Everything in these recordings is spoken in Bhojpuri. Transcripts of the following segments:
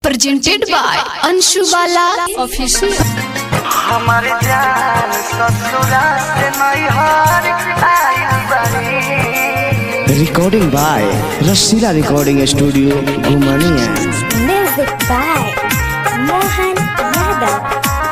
presented by Anshu Bala Official. हमारे जान ससुरा से नैहर आइल बानी recording by Rasila recording studio Ghumania Music by Mohan Yadav.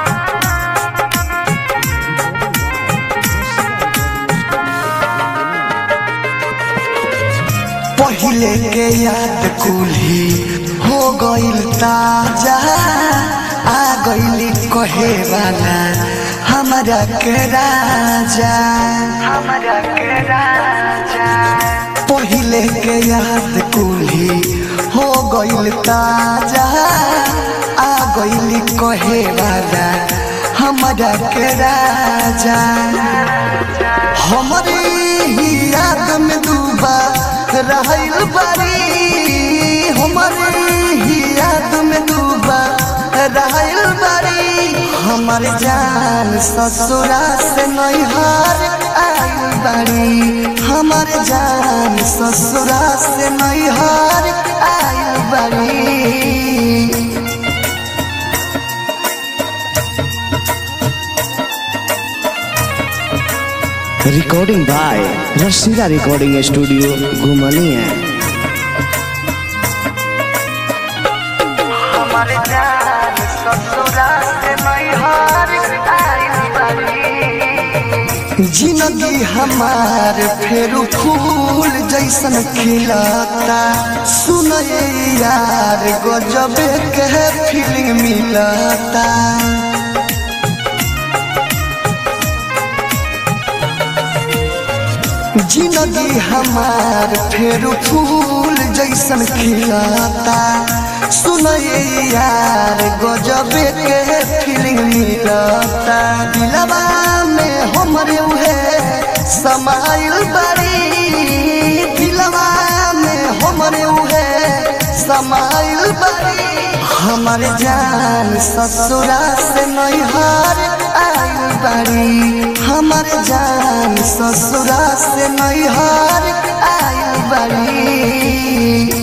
पहिले के याद कुल्ही हो गइल ताजा आ गइली कहे वाला हमारा के राजा हमारा के राजा पहिले के याद कुल्ही हो गइल ताजा आ गइली कहे वाला हमारा के राजा हमारे ही याद में डूबा रहल बारी हमारे ही याद में डूबा रहल बारी हमार जान ससुरा से नैहर आइल बारी हमार जान ससुरा से नैहर आइल बारी recording by Rasila recording studio Ghumania हमारे जान ससुरा से नैहर आइल बारी जिंदगी हमार फेर फूल जैसन खिलता सुनए यार गजब के फीलिंग मिलता जिंदगी हमार फेर फूल जैसन खिलता सुनए यार गजब के फीलिंग मिलता दिलवा में हमरे उहे समाइल बड़ी दिलवा में हमरे उहे समाइल बड़ी हमर जान ससुरा से नैहर आइल बड़ी हमर जान ससुरा से नैहर आइल बड़ी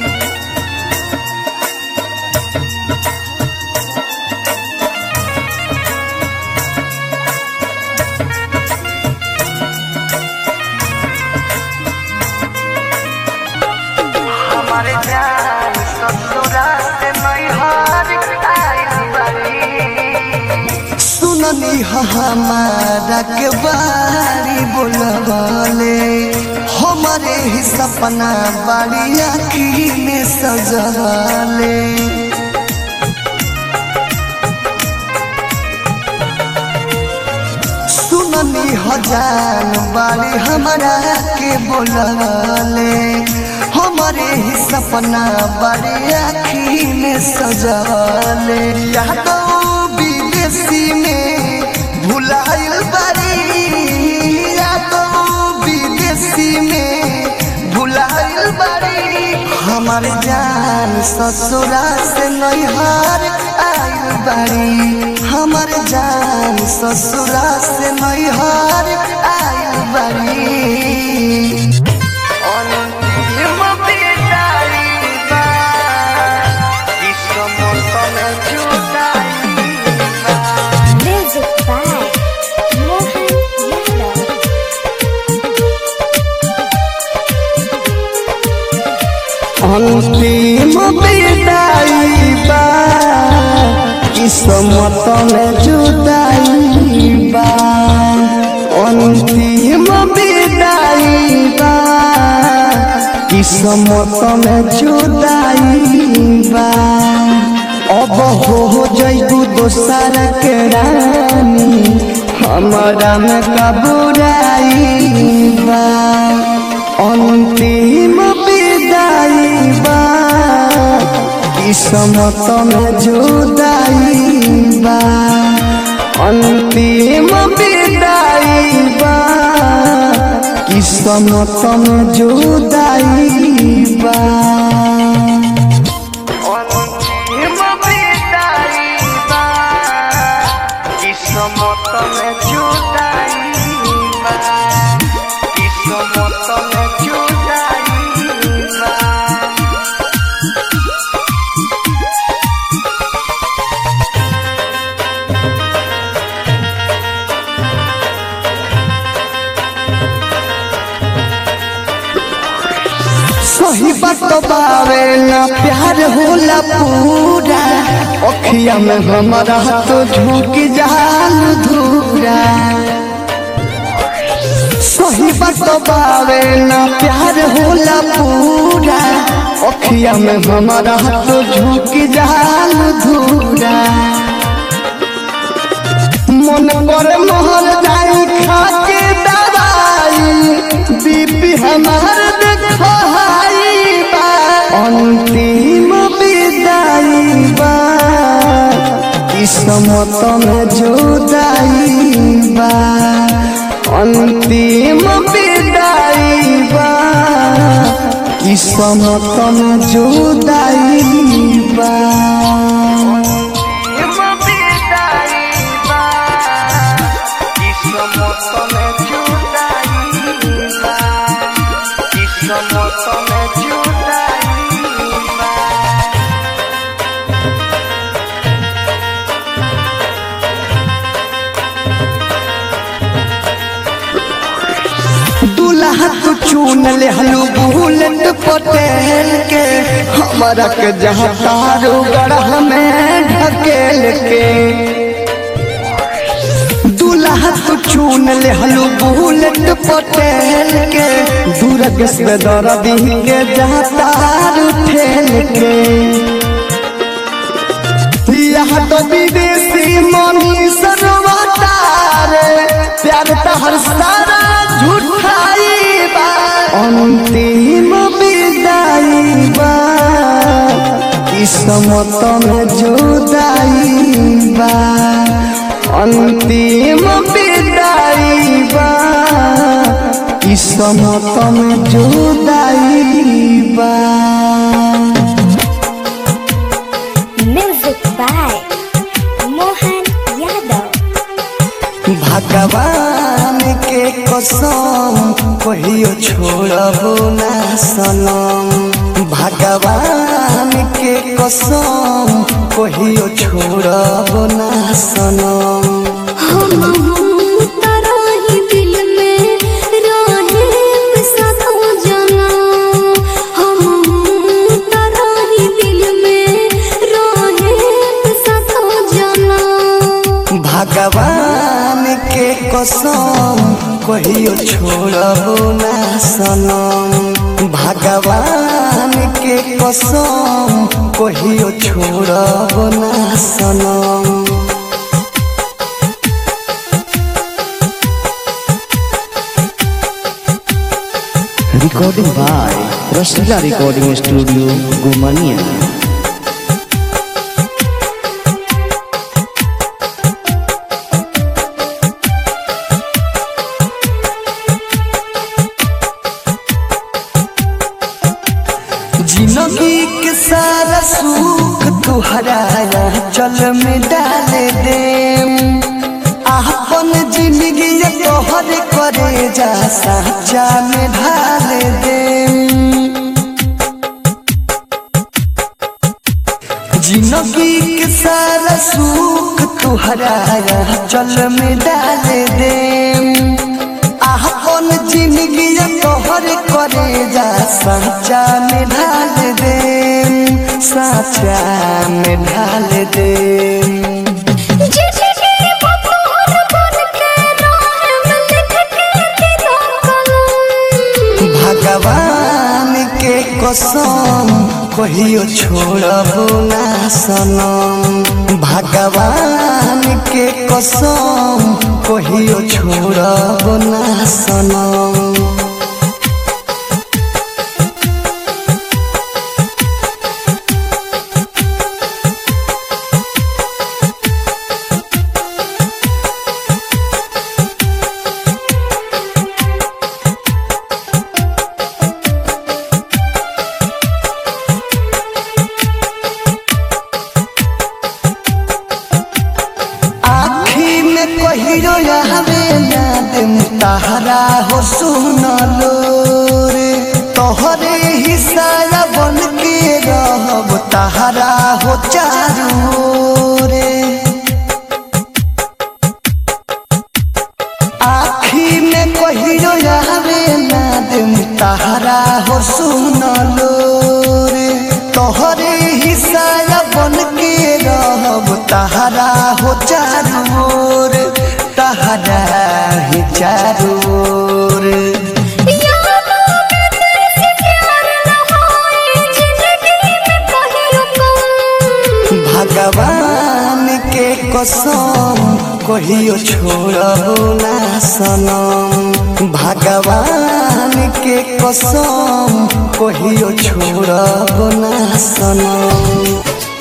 हमारे जान ससुरा से नैहर आइल बारी सुननी ह हमारा के बारी बोलवाले हमारे ही सपना बारी आखी में सजवाले सुननी हजान बारी हमारा के बोलवाले हमारे ही सपना बड़े आखी में सजाले यादो विदेशी में भुलाइल बारी यादो विदेशी में भुलाइल बारी हमार जान ससुरा से नैहर आइल बारी हमार जान ससुरा से नैहर आइल बारी अंतिम विदाई बा, किस्मत में जुदाई बा। Music by Mohan Yadav. अंतिम विदाई बा किस्मत में जुदाई बा अंतिम विदाई बा किस्मत में जुदाई बा अब हो जैबू दोसर के रानी हमारा में कबूराई बा अंतिम विदाई बा किस्मत में जुदाई बा अंतिम विदाई बा किस्मत में जुदाई बा अंतिम विदाई बा किस्मत में जुदाई बा किस्मत में जुदाई बा बात बावे ना प्यार होला पूरा अखिया में हमारा तो झोंक जाल धूरा सही बात बावे ना प्यार होला पूरा अखिया में हमारा तो झोंक जाल धूरा मन पर मोहर जाई खाके दवाई बीपी हमार देखाई बा अंतिम विदाई बा किस्मत में जुदाई बा अंतिम विदाई बा किस्मत में जुदाई बा दूल्हा तू चुन ले हलू बुलेट पटेल के हमारा के जहाँ तारू गढ़ में ढकेल के दूल्हा तू चुन ले हलू बुलेट पटेल के दूरग से दर्दी के जहाँ तारू ठेल के यहाँ तो विदेशी मनी सरवतार प्यार तो हर सारा झूठाई बा अंतिम विदाई बा किस्मत में जुदाई बा अंतिम विदाई बा किस्मत में जुदाई बा Music by Mohan Yadav. भगवान के कसम कहियो छोड़बो ना सनम भगवान के कसम कहियो छोड़बो ना सनम तारा ही दिल में रहे साथों जना हम तारा ही दिल में रहे साथों जना भगवान के कसम कहियो छोड़बो ना सनम भगवान के कसम कहियो छोड़बो ना सनम Recording by Rasila Recording Studio, Gumania. जिंदगी के सारा सुख तुहरा चल में डाल दे अपन जिंदगी तोहर करे जा साचा में ढाल दे जिंदगी के सारा सुख तुहरा चल में डाल दे अपन जिंदगी तोहर करे जा साचा में ढाल दे साचा में ढाल दे भगवान के कसम कहियो छोड़बो ना सनम भगवान के कसम कहियो छोड़बो ना सनम आखी में कहिरो आवे ना दिन तहरा हो सुनलो रे तोहरे हिस्सा बन के रहब तहरा हो चारू रे आखी में कहिरो आवे ना दिन तहरा हो सुनलो हो चारू ओर तहरा ही चारू ओर यादों में तेरे प्यार न होए जिंदगी में कहियो कम भगवान के कसम कहियो छोड़बो ना सनम भगवान के कसम कहियो छोड़बो ना सनम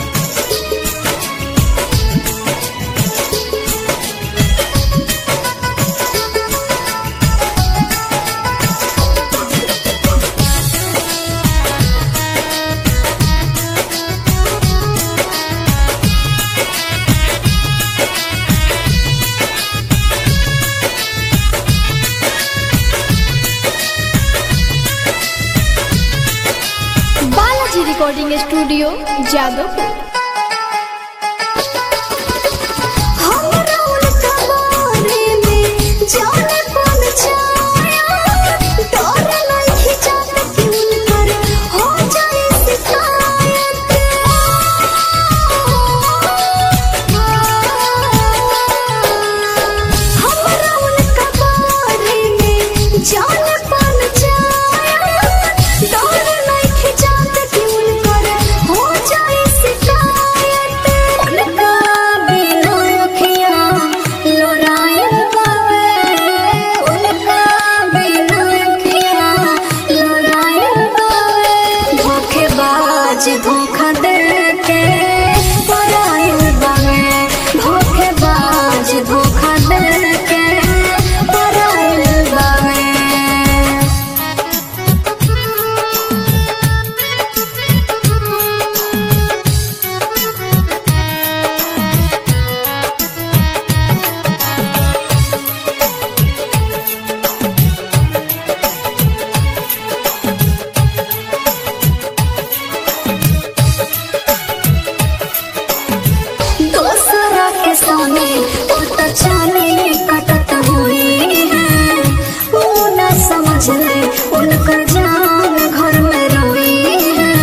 बालाजी रिकॉर्डिंग स्टूडियो जादवपुर हमरा उनका बारे में जाने कौन छाया डर नहीं जात कि उनकर हो जाए शिकायत हमरा उनका बारे में जाने कौन छाया डर नहीं जात कि उनकर हो जाए शिकायत उनका बिना अखियाँ लोरायल बावे उनका बिना अखियाँ लोरायल बावे धोखेबाज धोखा दे के परायल बावे धोखेबाज धोखा दे के परायल बावे दूसरा के सामने उल्टा चाले कटत हुई है वो न समझ ले उनका जान घर में रोई है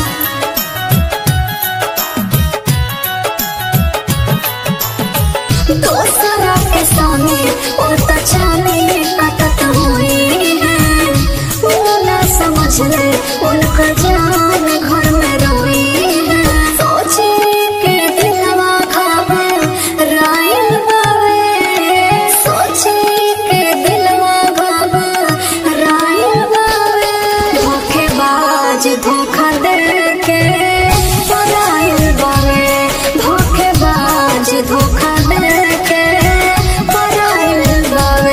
दूसरा के सामने उल्टा चाले कटत हुई है वो न समझ ले उनका जान घर में रोई है सोचे के दिलवा खावे रायल बावे सोचे के दिलवा खावे रायल बावे धोखेबाज धोखा दे के परायल बावे धोखेबाज धोखा दे के परायल बावे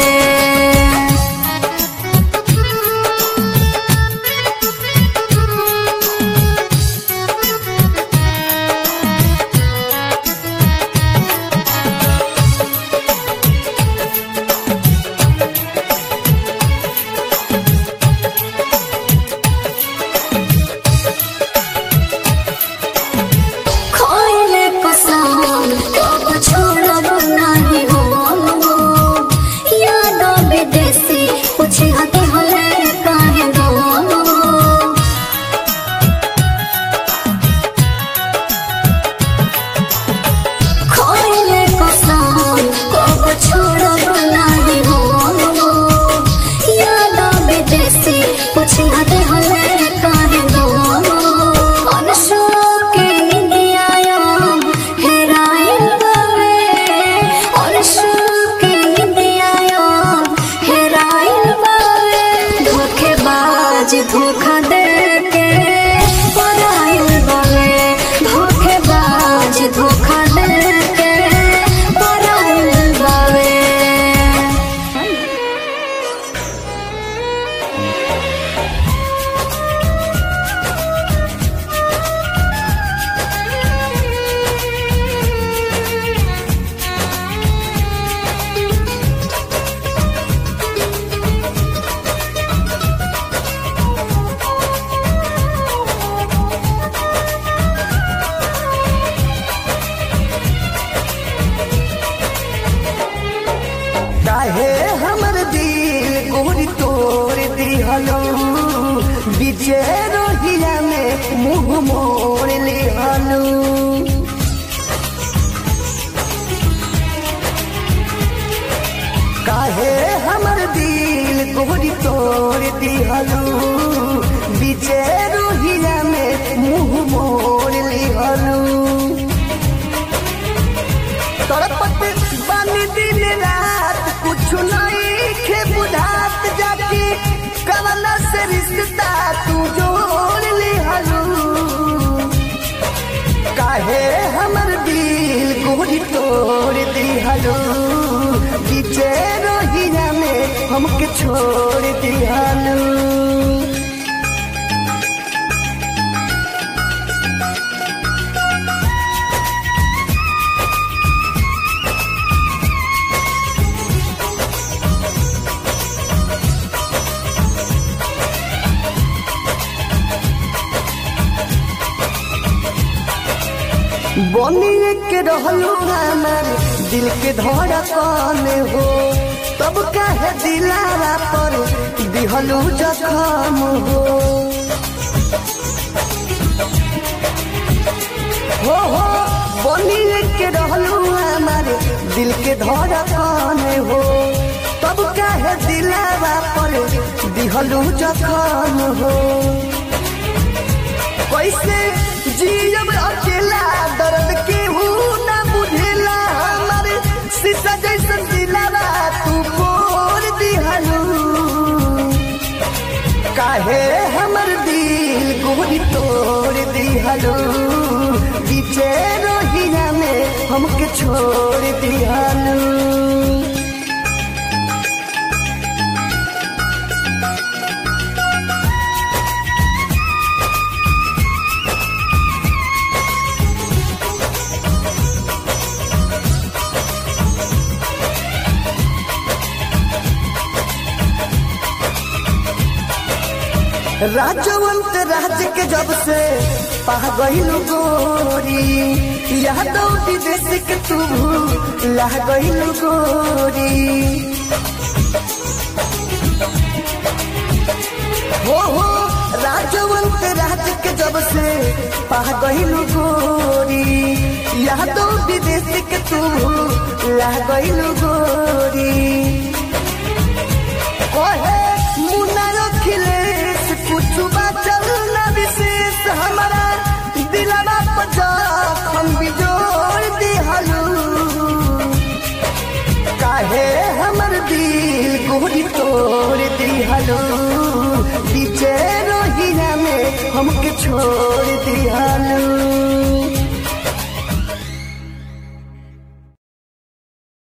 खोइले कसम कब छोड़ब नाही हो याद विदेशी पूछे हते हले काहे गो खोइले कसम कब छोड़ब नाही हो याद विदेशी पूछे हते हले काहे गो अनशोक के निंदियायो हेराइल बावे अनशोक के निंदियायो हेराइल बावे धोखेबाज धोखा दे के पराइल बावे धोखेबाज धोखा दे के पराइल बावे काहे हमर दिल गोरी तोड़ दिहलो बीचे रोहिया में मुंह मोड़ लिहलो तोड़ दिहलू बीचे रोहिया में मुंह मोड़ लिहलू तड़पत बानी दिन रात कुछ नहीं खे बुझात जाके कवना से रिश्ता तू जोड़ लिहलू काहे हमर दिल गोरी तोड़ दिहलू बीचे रोहिया में हमके छोड़ दिहलू बनी के रहलू हमार दिल के धड़कन हो तब काहे दिलारा पर दिहलू जखम हो हो हो बनी के रहलू हमार दिल के धड़कन हो तब काहे दिलारा पर दिहलू जखम हो कैसे जियब अकेला दर्द के ना बुझेला हमारे शीशा जैसन दिलावा तू बोल दिहलू काहे हमर दिल गोरी तोड़ दिहलू बीचे रोहिया में हमके छोड़ दिहलू राजवंत राज के जब से पा गईलू गोरी यादव विदेश के तू ला गईलू गोरी हो हो राजवंत राज के जब से पा गईलू गोरी यादव विदेश के तू ला गईलू गोरी ओहे मुन्ना अखिलेश कुछ बचल न विशेष हमारा दिलवा पर जखम बिजोड़ दिहलू काहे हमर दिल गोरी तोड़ दिहलू बीचे रोहिया में हमके छोड़ दिहलू